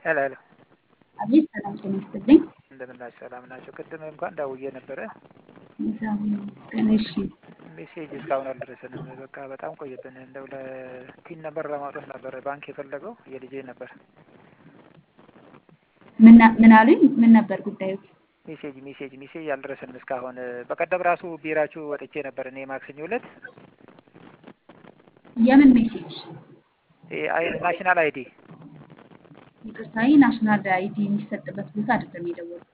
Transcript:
ሄሎ ሄሎ አቤት ሰላም ጤና ይስጥልኝ። እንደምን ናችሁ? ሰላም ናቸው። ቅድም እንኳን ደውዬ ነበረ። እግዚአብሔር ይመስገን። እሺ ሜሴጅ እስካሁን አልደረሰንም። በቃ በጣም ቆየብን። እንደው ለፒን ነበር ለማውጣት ነበረ ባንክ የፈለገው የልጄ ነበር። ምን ምን አሉኝ? ምን ነበር ጉዳዩ? ሜሴጅ ሜሴጅ ሜሴጅ አልደረሰንም እስካሁን። በቀደም ራሱ ቢራችሁ ወጥቼ ነበር እኔ ማክሰኞ ዕለት የምን ሜሴጅ? ናሽናል አይዲ ይቅርታ፣ ይህ ናሽናል አይዲ የሚሰጥበት ቦታ አይደለም የደወልኩት።